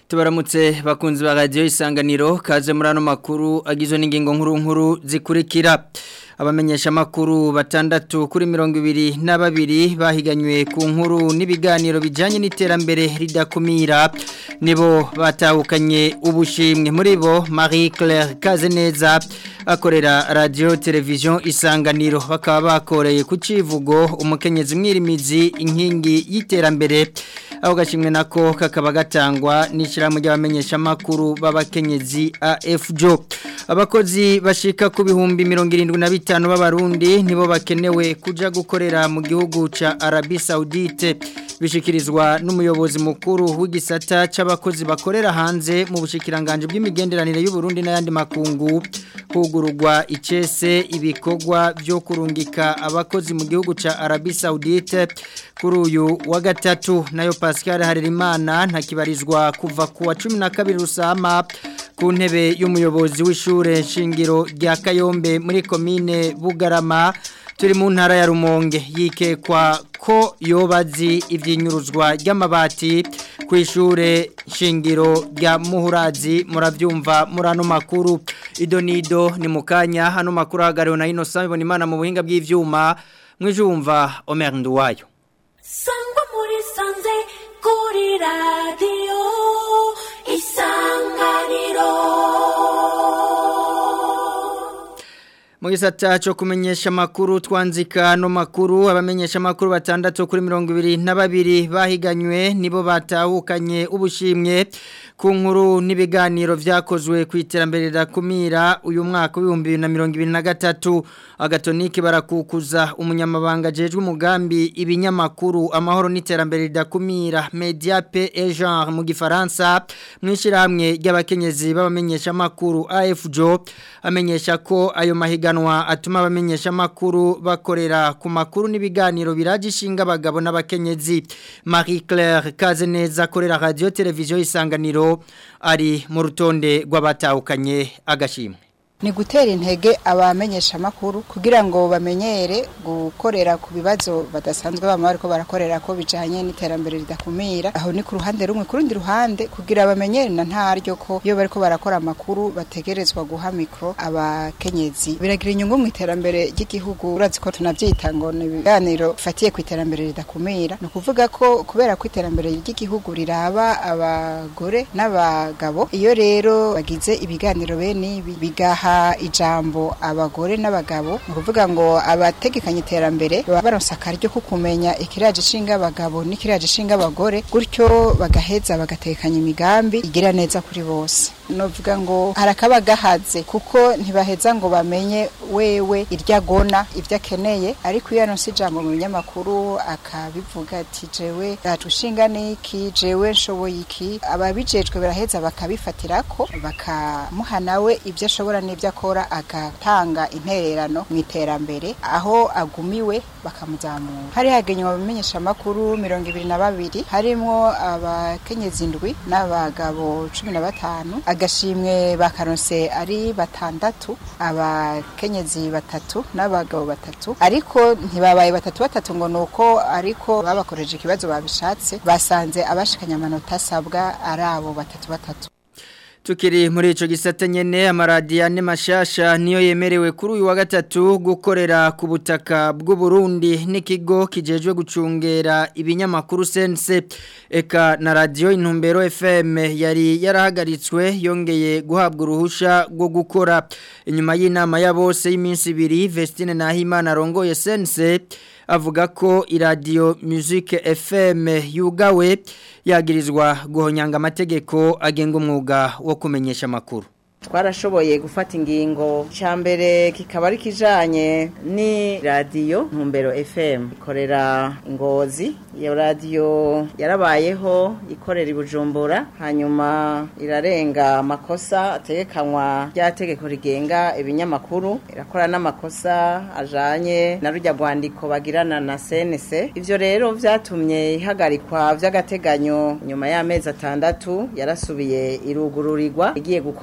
tubaramutse bakunzi ba radio isanganiro kaze muri ano makuru agizwe n'ingingo nkuru nkuru zikurikira abamenyesha makuru batandatu kuri mirongo ibiri na babiri bahiganywe ku nkuru n'ibiganiro bijanye n'iterambere ridakumira nibo batahukanye ubushimwe muri bo Marie Claire Kazeneza akorera radio television isanganiro bakaba bakoreye ku civugo umukenyezi mwirimizi inkingi y'iterambere aho gashimwe nako kakaba gatangwa n'ishyirahamwe ry'abamenyesha makuru b'abakenyezi AFJO abakozi bashika ku bihumbi mirongo irindwi na bitanu b'abarundi nibo bakenewe kuja gukorera mu gihugu ca Arabie Saoudite bishikirizwa n'umuyobozi mukuru w'igisata c'abakozi bakorera hanze mu bushikiranganje bw'imigenderanire y'u Burundi n'ayandi makungu hugururwa icese ibikorwa byo kurungika abakozi mu gihugu ca Arabie Saoudite kuri uyu wa gatatu nayo Pascal Harerimana ntakibarizwa kuva ku wa 12 rusama ku ntebe y'umuyobozi w'ishure shingiro rya Kayombe muri komine Bugarama turi mu ntara ya Rumonge yikekwa ko yobazi ivyinyuruzwa ry'amabati ku ishure shingiro rya Muhurazi muravyumva murano makuru idonido ni mukanya hano makuru hagariwe na Innocent ibona imana mu buhinga bw'ivyuma mwijumva Omer Nduwayo Sangwa muri sanze kuri radio isanganiro mu gisata cyo kumenyesha amakuru twanzika no makuru abamenyesha amakuru batandatu kuri mirongo ibiri na babiri bahiganywe nibo batahukanye ubushimwe ku nkuru n'ibiganiro vyakozwe ku iterambere rirakumira uyu mwaka w'ibihumbi bibiri na mirongo ibiri na gatatu agatoniki barakukuza umunyamabanga ajejwe umugambi ibinyamakuru amahoro n'iterambere ridakumira media pe et genre mu gifaransa mwishirahamwe ry'abakenyezi b'abamenyesha amakuru AFJO amenyesha ko ayo mahiga mahiganwa atuma abamenyesha makuru bakorera ku makuru n'ibiganiro biragishinga abagabo n'abakenyezi Marie Claire Kazeneza akorera radio televiziyo isanganiro ari mu rutonde rw'abatahukanye agashimwe ni gutera intege abamenyesha makuru kugira ngo bamenyere gukorera ku bibazo badasanzwe bama bariko barakorera ko bijanye n'iterambere ridakumira aho ni ku ruhande rumwe ku rundi ruhande kugira bamenyere na ntaryo ko iyo bariko barakora amakuru bategerezwa guha mikro abakenyezi biragira inyungu mu iterambere ry'igihugu urazi ko tunavyita ngo ni ibiganiro fatiye ku iterambere ridakumira ni ukuvuga ko kubera ko iterambere ry'igihugu riraba abagore n'abagabo iyo rero bagize ibiganiro bene ibi bigaha ijambo abagore n'abagabo ni ukuvuga ngo abategekanya iterambere baba baronsa akaryo ko kumenya ikiraje ishinga abagabo n'ikiraje ishinga abagore gutyo bagaheza bagatekanya imigambi igira neza kuri bose novuga ngo harakaba gahaze kuko ntibaheza ngo bamenye wewe irya agona ibyo akeneye ariko iyo aronse ijambo mu binyamakuru akabivuga ati jewe ushinga niki jewe nshoboye iki ababijejwe baraheza bakabifatirako bakamuha nawe ibyo ashobora n'ibyo akora agatanga intererano mu iterambere aho agumiwe bakamuzamura hari hagenywe abamenyesha amakuru mirongo ibiri na babiri harimo abakenyezi indwi n'abagabo cumi na batanu agashimwe bakaronse ari batandatu abakenyezi batatu n'abagabo batatu ariko ntibabaye batatu batatu ngo nuko ariko babakoreje ikibazo babishatse basanze abashikanya amanota asabwa ari abo batatu batatu Tukiri muri ico gisata nyene amaradiyo ane mashasha niyo yemerewe kuri uyu wa gatatu gukorera ku butaka bw'u Burundi n'ikigo kijejwe gucungera ibinyamakuru sense eka na radio intumbero FM yari yarahagaritswe yongeye guhabwa uruhusha rwo gukora inyuma y'inama ya bose y'iminsi ibiri Vestine Nahimana rongoye sense avuga ko iradiyo music FM yugawe yagirizwa guhonyanga amategeko agenga umwuga wo kumenyesha amakuru twarashoboye gufata ingingo cya mbere kikaba ari kijanye ni radiyo ntumbero fm ikorera ingozi iyo radiyo yarabayeho ikorera i bujumbura hanyuma irarenga amakosa ategekanywa rya tegeko rigenga ibinyamakuru irakora n'amakosa ajanye na rujya rwandiko bagirana na cnc ivyo rero vyatumye ihagarikwa vy'agateganyo nyuma y'amezi atandatu yarasubiye irugururirwa igiye gukorera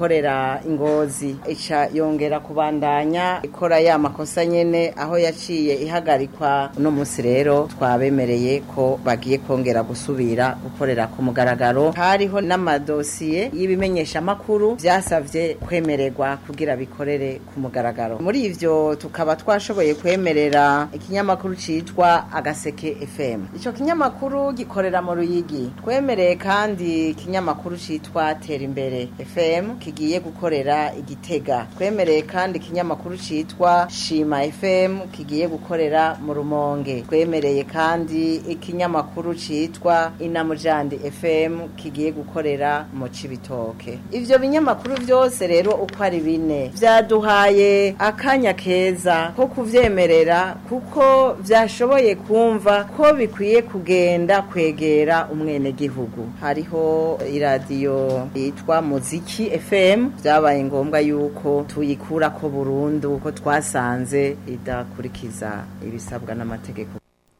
ya Ngozi ica yongera kubandanya ikora ya makosa nyene aho yaciye ihagarikwa uno munsi rero twabemereye ko bagiye kongera gusubira gukorera ku mugaragaro hariho n'amadosiye y'ibimenyesha makuru vyasavye kwemererwa kugira bikorere ku mugaragaro muri ivyo tukaba twashoboye kwemerera ikinyamakuru citwa agaseke FM ico kinyamakuru gikorera mu Ruyigi twemereye kandi ikinyamakuru citwa Tera imbere FM kigiye gukorera igitega twemereye kandi ikinyamakuru citwa Shima FM kigiye gukorera mu Rumonge twemereye kandi ikinyamakuru citwa Inamujandi FM kigiye gukorera mu Cibitoke ivyo binyamakuru vyose rero uko ari bine vyaduhaye akanya keza ko kuvyemerera kuko vyashoboye kumva ko bikwiye kugenda kwegera umwenegihugu hariho iradiyo yitwa muziki FM vyabaye ngombwa yuko tuyikura ko burundu ko twasanze idakurikiza ibisabwa n'amategeko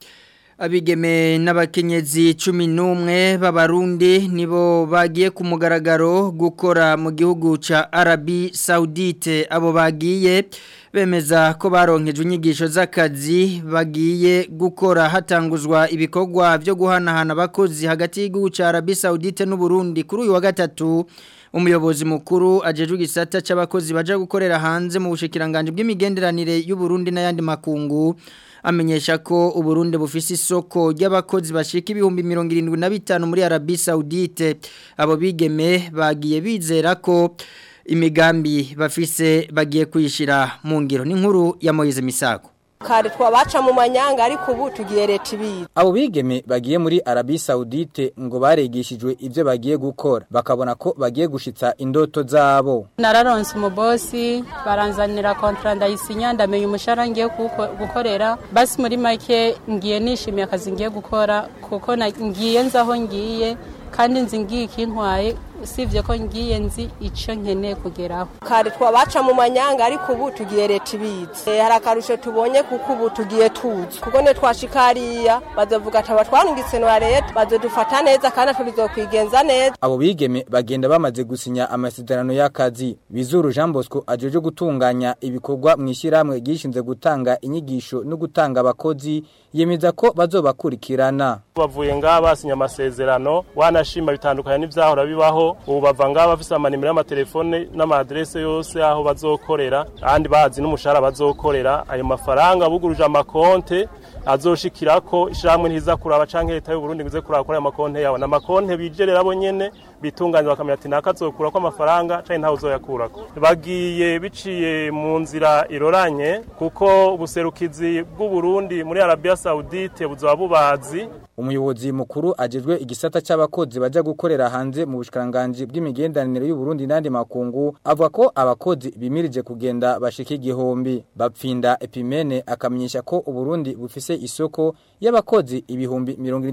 Abigeme n'abakenyezi cumi n'umwe b'abarundi nibo bagiye ku mugaragaro gukora mu gihugu ca Arabi Saudite abo bagiye bemeza ko baronkejwe inyigisho z'akazi bagiye gukora hatanguzwa ibikorwa byo guhanahana abakozi hagati y'igihugu ca Arabi Saudite n'u Burundi kuri uyu wa gatatu umuyobozi mukuru ajejwe igisata c'abakozi baje gukorera hanze mu bushikiranganje bw'imigenderanire y'u Burundi n'ayandi makungu amenyesha ko uburundi bufise isoko ry'abakozi bashika ibihumbi mirongo irindwi na bitanu muri Arabi Saudite abo bigeme bagiye bizera ko imigambi bafise bagiye kuyishira mu ngiro n'inkuru ya Moise Misago kare twabaca mu manyanga ariko ubu tugiye leta ibizi abo bigeme bagiye muri Arabi Saudite ngo baregishijwe ivyo bagiye gukora bakabona ko bagiye gushitsa indoto zabo nararonse umubosi baranzanira kontra ndayisinya ndamenya umushahara ngiye gukorera basi muri make ngiye nishimiye akazi ngiye gukora kuko ngiye nzaho ngiye kandi nzi ngiye ikintwaye usibye ko ngiye nzi icyo nkeneye kugeraho kare twabaca mu manyanga ariko ubu tugiye leta ibizi hari akarusho tubonye kuko ubu tugiye tuzi kuko ne twashika hariya bazovuga ati abatwarungitse na leta bazodufata neza kandi tuzokwigenza neza abo bigeme bagenda bamaze gusinya amasezerano y'akazi bizuru Jean Bosco ajeje gutunganya ibikorwa mu ishyirahamwe gishinze gutanga inyigisho no gutanga abakozi yemeza ko bazobakurikirana bavuye ngaha basinya amasezerano wanashima bitandukanye n'ivyahora bibaho ubu bava ngaha bafise amanimero y'amatelefone n'amadrese yose aho bazokorera kandi bazi n'umushahara bazokorera ayo mafaranga buguruje amakonte azoshikirako ishamwe ntiza kuraba canke leta y'u Burundi ngize kuraba kuri ayo makonte yawe n'amakonte bijerera bo nyene bitunganya bakamenya ati nakazokura ko amafaranga canke ntawe uzoyakurako bagiye biciye mu nzira iroranye kuko ubuserukizi bw'u Burundi muri Arabia Saudite buzoba bubazi umuyobozi mukuru ajejwe igisata c'abakozi baja gukorera hanze mu bushikanganje bw'imigendanire y'u Burundi n'andi makungu avuga ko abakozi bimirije kugenda bashika igihumbi bapfinda epimene akamenyesha ko u Burundi bufise isoko y'abakozi ibihumbi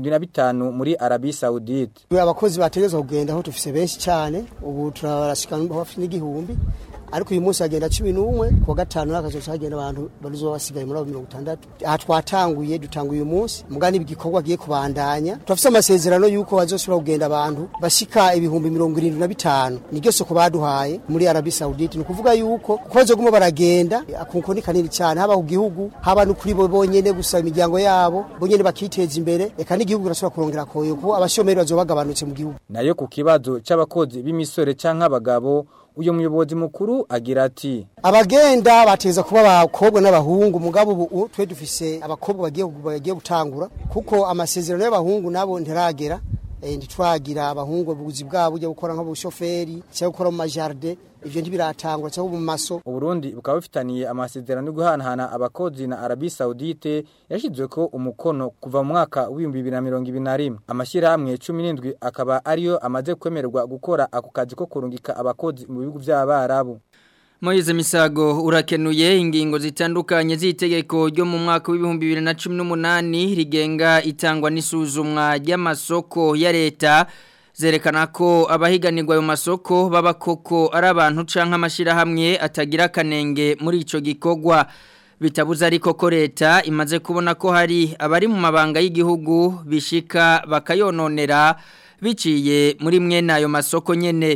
75 muri Arabi Saudite abakozi bategezwa kugenda aho tufise benshi cyane ubu turabashika hafi n'igihumbi ariko uyu munsi hagenda cumi n'umwe ku wa gatanu n'akazoca hagenda abantu baruzoba basigaye muri abo mirongo itandatu aha twatanguye dutanguye uyu munsi mugani igikorwa agiye kubandanya turafise amasezerano y'uko bazosubira kugenda abantu bashika ibihumbi mirongo irindwi na bitanu niryo soko baduhaye muri arabi saudite ni ukuvuga yuko kuko bazoguma baragenda akunko ni kanini cyane haba ku gihugu haba no kuri bo bonyene gusa imiryango yabo bonyene bakiteza imbere eka n'igihugu kirasubira kurongera koyo kuko abashomeri bazoba bagabanutse mu gihugu nayo ku kibazo c'abakozi b'imisore canke abagabo uyo muyobozi mukuru agira ati abagenda bateza kuba abakobwa n'abahungu mugabo ubu twe dufise abakobwa bagiye bagiye gutangura kuko amasezerano y'abahungu nabo ntiragera eh, ntitwagira abahungu ubuzi bwabo bujya gukora nk'ubushoferi cyangwa gukora mu majarde ivyo ntibiratangura cyangwa mu maso Uburundi bukaba bufitaniye amasezerano yo guhanahana abakozi na Arabie Saoudite yashizwe ko umukono kuva mu mwaka w'ibihumbi bibiri na mirongo ibiri na rimwe amashyirahamwe cumi n'indwi akaba ariyo amaze kwemererwa gukora ako kazi ko kurungika abakozi mu bihugu by'abarabu Moize Misago urakenuye ingingo zitandukanye z'itegeko ryo mu mwaka w'ibihumbi bibiri na cumi n'umunani rigenga itangwa n'isuzumwa ry'amasoko ya leta zerekana ko abahiganirwa ayo masoko baba koko ari abantu canke amashirahamwe atagira kanenge muri ico gikorwa bitabuza ariko ko leta imaze kubona ko hari abari mu mabanga y'igihugu bishika bakayononera biciye muri mwene ayo masoko nyene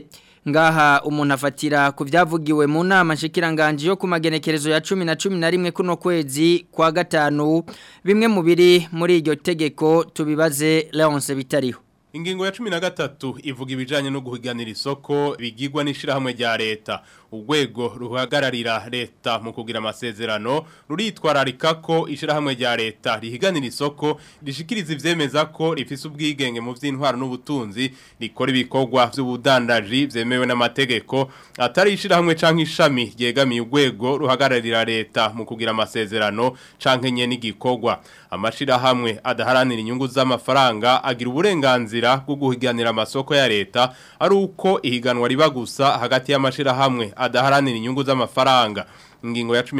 ngaha umuntu afatira ku byavugiwe mu nama nshikiranganje yo ku magenekerezo ya 10 na 11 kuno kwezi kwa gatanu bimwe mu biri muri iryo tegeko tubibaze Leonce bitariho Ingingo ya cumi na gatatu ivuga ibijanye no guhiganira isoko bigirwa n'ishirahamwe rya leta. Urwego ruhagararira leta mu kugira amasezerano ruritwararika ko ishirahamwe rya leta rihiganira isoko rishikiriza ivyemeza ko rifise ubwigenge mu vy'intwaro n'ubutunzi rikora ibikorwa vy'ubudandaji vyemewe n'amategeko atari ishirahamwe canke ishami ryegamiye urwego ruhagararira leta mu kugira amasezerano canke nye n'igikorwa. Amashirahamwe adaharanira inyungu z'amafaranga agira uburenganzira bwo guhiganira amasoko ya leta ari uko ihiganwa riba gusa hagati y'amashirahamwe adaharanira inyungu z'amafaranga ingingo ya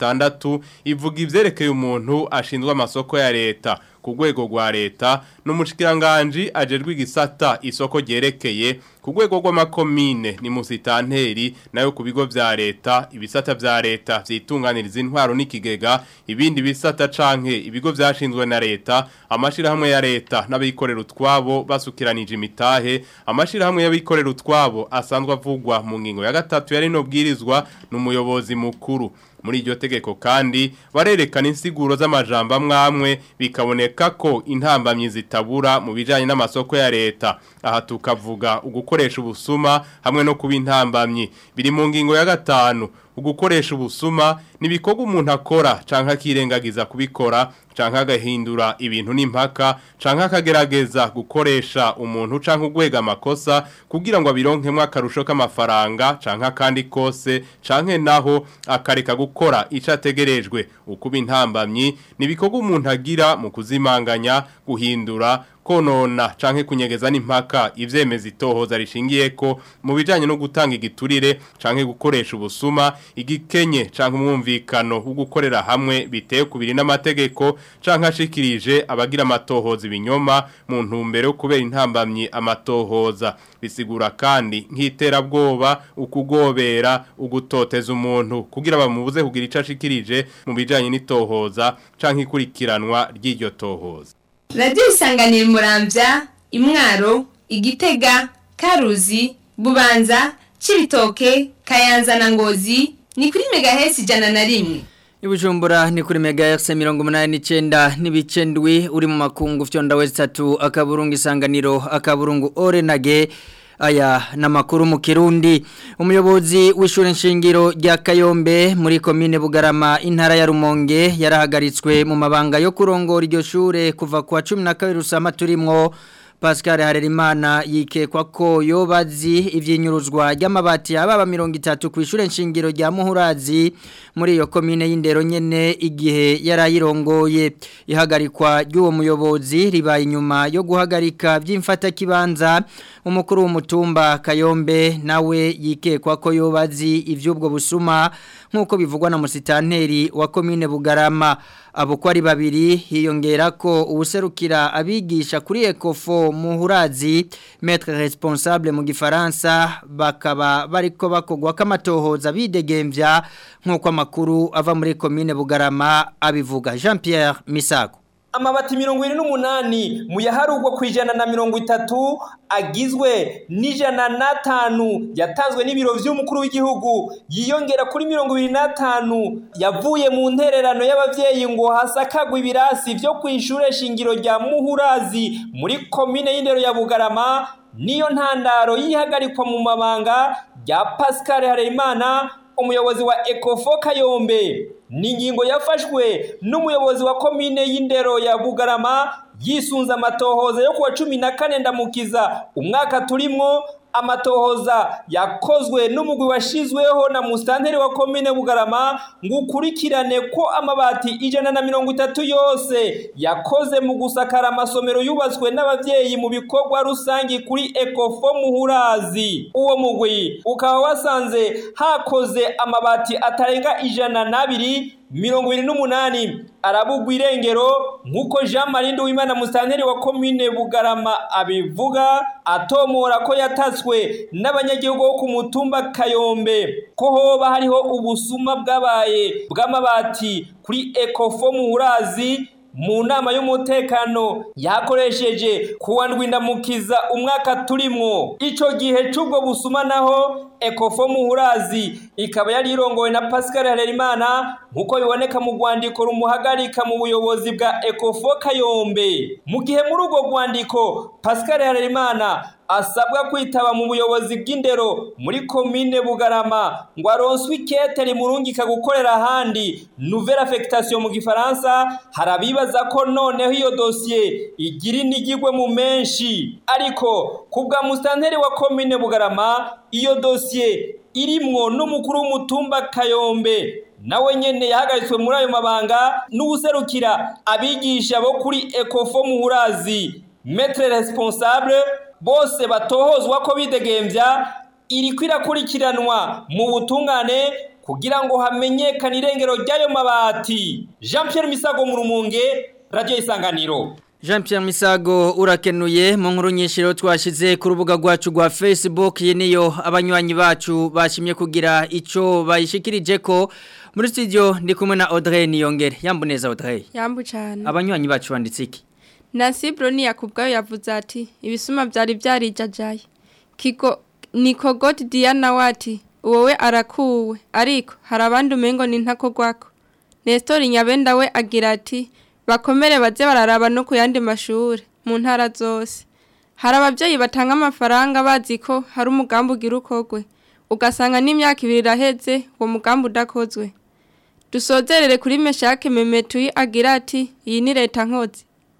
16 ivuga ivyerekeye umuntu ashinzwe amasoko ya leta ku rwego rwa leta n'umushikiranganje ajerwe igisata isoko ryerekeye ku rwego rw'amakomine ni musitanteri nayo ku bigo vya leta ibisata vya leta vyitunganiriza intwaro n'ikigega ibindi bisata canke ibigo vyashinzwe na leta amashirahamwe ya leta n'abikorera utwabo basukiranije imitahe amashirahamwe y'abikorera utwabo asanzwe avugwa mu ngingo ya gatatu yari no bwirizwa n'umuyobozi mukuru muri iryo tegeko kandi barerekana insiguro z'amajambo amwamwe bikaboneka ko intambamyi zitabura mu bijanye n'amasoko ya leta aha tukavuga ugukoresha ubusuma hamwe no kuba intambamyi biri mu ngingo ya gatanu ugukoresha ubusuma nibikorwa umuntu akora canke akirengagiza kubikora canke agahindura ibintu n'impaka canke akagerageza gukoresha umuntu canke ugwega amakosa kugira ngo abironkemwe akarusho k'amafaranga canke akandi kose canke naho akareka gukora ico ategerejwe ukuba intambamyi nibikorwa umuntu agira mu kuzimanganya guhindura konona canke kunyegeza n'impaka ivyemeza itohoza rishingiye ko mu bijanye no gutanga igiturire canke gukoresha ubusuma igikenye canke umwumvikano wo gukorera hamwe biteye kubiri n'amategeko canke ashikirije abagira amatohoza ibinyoma mu ntumbero yo kubera intambamyi amatohoza bisigura kandi nk'iterabwoba ukugobera ugutoteza umuntu kugira bamubuze kugira ico ashikirije mu bijanye n'itohoza canke ikurikiranwa ry'iryo tohoza radiyo isanganira murambya imwaro igitega karuzi bubanza cibitoke kayanza na ngozi ni kuri megahesi ijana na rimwe Ibujumbura ni kuri megahertz 189 n'ibicendwi uri mu makungu fyonda west 3 akaburungu isanganiro akaburungu orenage aya namakuru mu Kirundi umuyobozi w'ishure nshingiro rya Kayombe muri commune Bugarama intara ya Rumonge yarahagaritswe mu mabanga yo kurongora iryo shure kuva kwa 12 rusama turimwo Pascal Harerimana yikekwa ko yobazi ivyinyuruzwa ry'amabati ababa 30 ku ishure nshingiro rya Muhurazi muri iyo commune y'indero nyene igihe yarayirongoye ihagarikwa ry'uwo muyobozi ribaye inyuma yo guhagarika by'imfata kibanza umukuru w'umutumba Kayombe nawe yikekwa ko yobazi ivy'ubwo busuma nkuko bivugwa na musitanteri wa commune Bugarama abo ko ari babiri hiyongera ko ubuserukira abigisha kuri Ecofo muhurazi maître responsable mu gifaransa bakaba bariko bakogwa kamatohoza bidegemvya nkuko amakuru ava muri commune Bugarama abivuga Jean Pierre Misago amabati mirongo ine n'umunani mu yaharugwa ku ijana na mirongo itatu agizwe n'ijana n'atanu yatanzwe n'ibiro vy'umukuru w'igihugu yiyongera kuri mirongo ibiri n'atanu yavuye mu ntererano y'abavyeyi ngo hasakagwe ibirasi vyo kw'ishure shingiro rya muhurazi muri komine y'indero ya bugarama niyo ntandaro yihagarikwa mu mabanga rya pascal harerimana umuyobozi wa ekofo kayombe ni ingingo yafashwe n'umuyobozi wa komine y'indero ya bugarama yisunze amatohoza yo kuwa cumi na kane ndamukiza umwaka turimwo amatohoza yakozwe n'umugwi washizweho na musitanteri wa komine bugarama ngo ukurikirane ko amabati ijana na mirongo itatu yose yakoze mu gusakara amasomero yubatswe n'abavyeyi mu bikorwa rusangi kuri ekofo muhurazi uwo mugwi ukaba wasanze hakoze amabati atarenga ijana n'abiri mirongo ibiri n'umunani arabugwa irengero nk'uko jean marie nduwimana musitanteri wa komine bugarama abivuga atomora ko yatatswe n'abanyagihugu bo ku mutumba kayombe ko hoba hariho ubusuma bwabaye bw'amabati kuri ekofo muhurazi mu nama y'umutekano yakoresheje kuwa ndwindamukiza umwaka turimwo ico gihe c'ubwo busuma naho ekofo muhurazi ikaba yari irongowe na pascal harerimana nk'uko biboneka mu rwandiko rumuhagarika mu buyobozi bwa ekofo kayombe mu gihe muri urwo rwandiko pascal harerimana asabwa kwitaba mu buyobozi bw'indero muri komine bugarama ngo aronswe ikete rimurungika gukorera ahandi nouvelle affectation mu gifaransa hari abibaza ko noneho iyo dosiye igira inigirwe mu menshi ariko ku bwa musitanteri wa komine bugarama iyo dosiye irimwo n'umukuru w'umutumba kayombe nawe nyene yahagaritswe muri ayo mabanga n'uwuserukira abigisha bo kuri ekofo muhurazi metre responsable bose batohozwa ko bidegembya iriko irakurikiranwa mu butungane kugira ngo hamenyekane irengero ry'ayo mabati jean pierre misago mu rumunge radiyo isanganiro Jean Pierre Misago urakenuye mu nkuru nyinshi rero twashize ku rubuga rwacu rwa Facebook iyi niyo abanywanyi bacu bashimye kugira ico bayishikirije ko muri studio ndi kumwe na Audrey Niyongere yambuneza Audrey Yambu cyane abanywanyi bacu banditse iki Nancy Bruni yakubwayo yavuze ati ibisuma byari byarijajaye Kiko Niko God Diana wati wowe arakuwe ariko hari abandi umengo ni ntako gwako Nestor Nyabenda we agira ati bakomere baze bararaba no ku yandi mashuri mu ntara zose hari ababyeyi batanga amafaranga bazi ko hari umugambi ugira ukogwe ugasanga n'imyaka ibiri iraheze uwo mugambi udakozwe dusozerere kuri meshake memetuyi agira ati iyi ni leta nkozi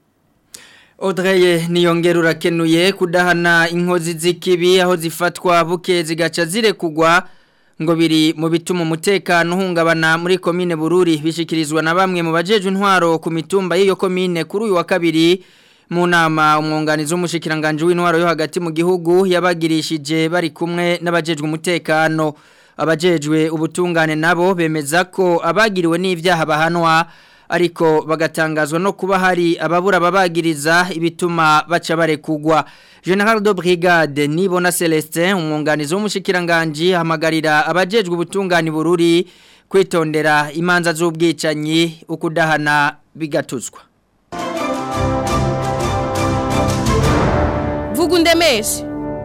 Audrey niyongera urakenuye kudahana inkozi z'ikibi aho zifatwa buke zigaca zirekugwa ngo biri mu bituma umutekano uhungabana muri komine bururi bishikirizwa na bamwe mu bajejwe intwaro ku mitumba y'iyo komine kuri uyu wa kabiri mu nama umwunganizi w'umushikiranganje w'intwaro yo hagati mu gihugu yabagirishije bari kumwe n'abajejwe umutekano abajejwe ubutungane nabo bemeza ko abagiriwe n'ivyaha bahanwa ariko bagatangazwa no kuba hari ababura babagiriza ibituma baca barekugwa General de Brigade Nibona Celestin umwunganizi w'umushikiranganje hamagarira abajejwe ubutungane bururi kwitondera imanza z'ubwicanyi ukudahana bigatuzwa Vugundemeshe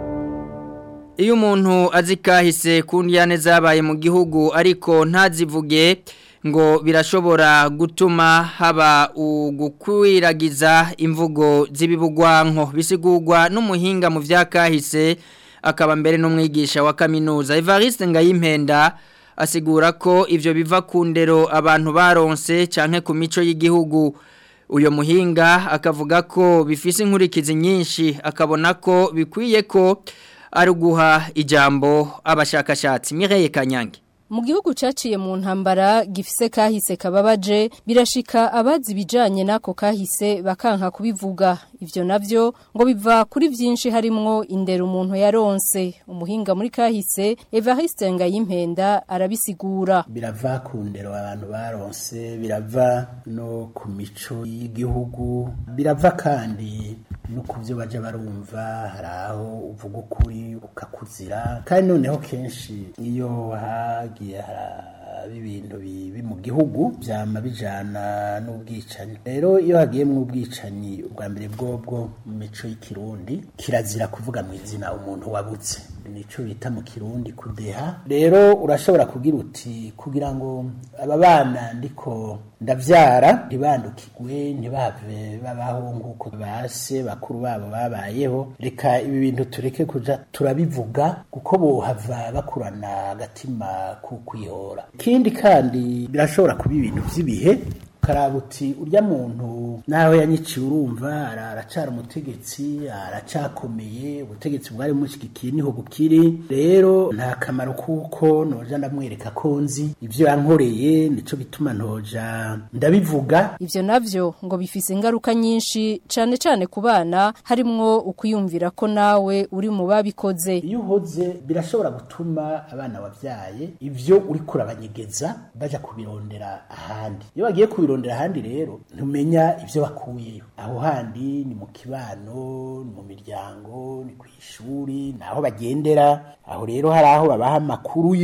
Iyo umuntu azikahise kundiyane zabaye mu gihugu ariko ntazivuge ngo birashobora gutuma haba ugukwiragiza imvugo z'ibibugwanko bisigurwa n'umuhinga mu vyakahise akaba mbere n'umwigisha wa kaminuza Evariste Ngayimpenda asigura ko ivyo biva ku ndero abantu baronse canke ku mico y'igihugu uyo muhinga akavuga ko bifise inkurikizi nyinshi akabona ko bikwiye ko ari guha ijambo abashakashatsi Mireille Kanyange mu gihugu caciye mu ntambara gifise kahise kababaje birashika abazi bijanye nako kahise bakanka kubivuga ivyo navyo ngo biva kuri vyinshi harimwo indero umuntu yaronse umuhinga muri kahise Evariste Ngayimpenda arabisigura birava ku ndero abantu baronse birava no ku mico y'igihugu birava kandi no kuvyo baje barumva hari aho uvuga ukuri ukakuzira kandi noneho kenshi iyo hagiye haraba ibintu bibi mu gihugu byama bijana n'ubwicanyi rero iyo hagiye mu ubwicanyi ubwa mbere bwobwo mu mico y'ikirundi kirazira kuvuga mu izina umuntu wabutse nico bita mu kirundi kudeha rero urashobora kugira uti kugira ngo aba bana ndiko ndavyara ntibandukirwe ntibave babaho nk'uko base bakuru babo babayeho reka ibi bintu tureke kuja turabivuga kuko bohava bakurana agatima kukwihora ikindi kandi birashobora kuba ibintu vy'ibihe karabuti urya muntu naho yanyiciye urumva aracara umutegetsi aracakomeye ubutegetsi bwari mushigikiye niho bukiri rero nta kamaro kuko noja ndamwereka ko nzi ivyo yankoreye nico bituma ntoja ndabivuga ivyo navyo ngo bifise ingaruka nyinshi cane cane ku bana harimwo ukuyumvira ko nawe uri mu babikoze iyo uhoze birashobora gutuma abana wavyaye ivyo uriko urabanyegeza baja kubirondera ahandi iyo bagiye kubirondera ahandi rero ntumenya ivyo bakuyeyo aho handi ni mu kibano ni mu miryango ni ku ishuri naho bagendera aho rero hari aho babaha amakuru yo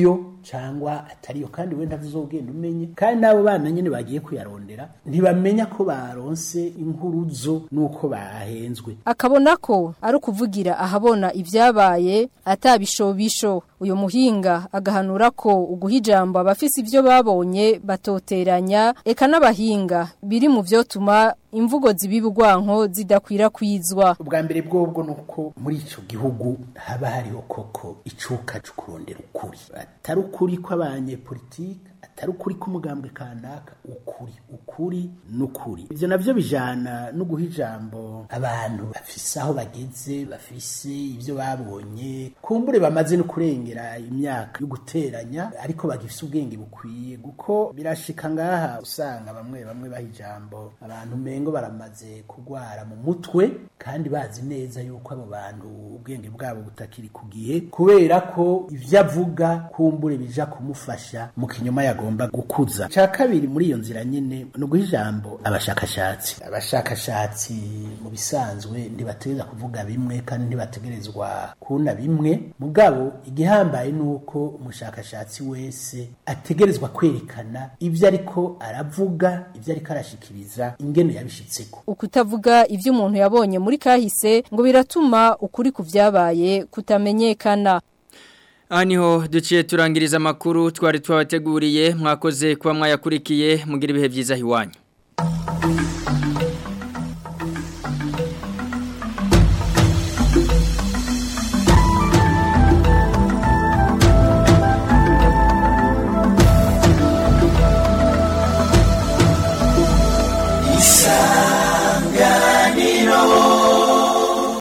cyangwa atariyo kandi we ntazogenda umenye kandi n'abo bana nyine bagiye kuyarondera ntibamenya ko baronse inkuruzo n'uko bahenzwe akabona ko ari ukuvugira ahabona ibyabaye atabishobisho uyu muhinga agahanura ko uguha ijambo abafise ibyo babonye batoteranya eka n'abahinga biri mu byotuma imvugo zibibugwanko zidakwirakwizwa ubwa mbere bwobwo nuko muri ico gihugu haba hariho koko icuka cyo kurondera ukuri atari ukuri kw'abanyepolitike atari ukuri k'umugambwe kanaka ukuri ukuri n'ukuri ivyo navyo bijana no guha ijambo abantu bafise aho bageze bafise ivyo babonye kumbure bamaze no kurengera imyaka yo guteranya ariko bagifise ubwenge bukwiye guko birashika ngaha usanga bamwe bamwe baha ijambo abantu mengo baramaze kugwara mu mutwe kandi bazi neza yuko abo bantu ubwenge bwabo butakiri ku gihe kubera ko ivyo avuga kumbure bija kumufasha mu kinyoma yagomba gukuza ca kabiri muri iyo nzira nyene no guha ijambo abashakashatsi abashakashatsi mu bisanzwe ntibategereza kuvuga bimwe kandi ntibategerezwa kuna bimwe mugabo igihambaye nuko umushakashatsi wese ategerezwa kwerekana ivyo ariko aravuga ivyo ariko arashikiriza ingene yabishitseko ukutavuga ivyo umuntu yabonye muri kahise ngo biratuma ukuri ku vyabaye kutamenyekana Aha niho duciye turangiriza amakuru twari twabateguriye mwakoze kuba mwayakurikiye mugira ibihe byiza hiwanyu